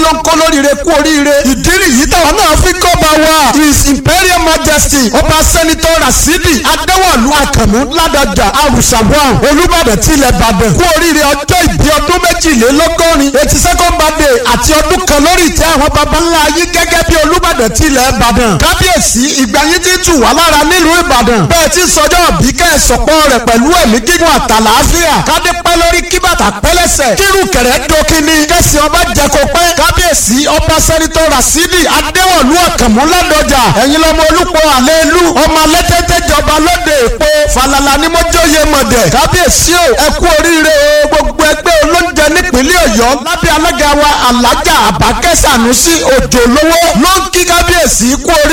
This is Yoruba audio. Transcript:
ló ń kó lóríire kú oríire ìdí nìyí táwọn náà fi kọ́ bá wa his imperial majesty ọba sẹ́nitọ́ rasidi adéwọ̀lú àkànmú ládọjà arùsàbọ̀n olùbàdàn tilẹ̀ ìbàdàn kú oríire ọjọ́ ìbí ọdún méjìlélọ́gọ́rin eighty second birthday àti ọdún kan lórí ìtẹ́ àwọn baba ńlá yìí gẹ́gẹ́ bí olùbàdàn tilẹ̀ ìbàdàn kábíyèsí ìgbà yín ti tù wá lára nílùú ìbàdàn bẹ́ẹ̀ ti sọjọ́ bí kẹ́ẹ̀sọ̀pọ̀ rẹ̀ pẹ̀lú ẹ̀mí gígùn àtàlàáfíà kádé pẹ́ lórí kí bàtà pẹ́lẹ́sẹ̀ kírun kẹ̀rẹ́ dókínní kẹ́sì ọba jẹ́kọ̀ pẹ́ kábíyèsí ọba sẹ́nitọ́ rasidi adéwọ̀lú ọ̀kànmú ládọjà ẹ̀yin lọ́mọ olùpọ̀ àlẹ́lú ọmọ alẹ́tẹ́tẹ́ jọba lóde èpo falala ni mo jóye mọ̀dẹ̀ kábíyèsí o ẹ kú oríire o gbogbo ẹgbẹ́ olóúnjẹ nípínlẹ̀ ọ̀yọ́ lábẹ́ alága wa alájà àbákẹ́ sànúsí òjò lówó ló ń kí kábíyèsí kú oríire.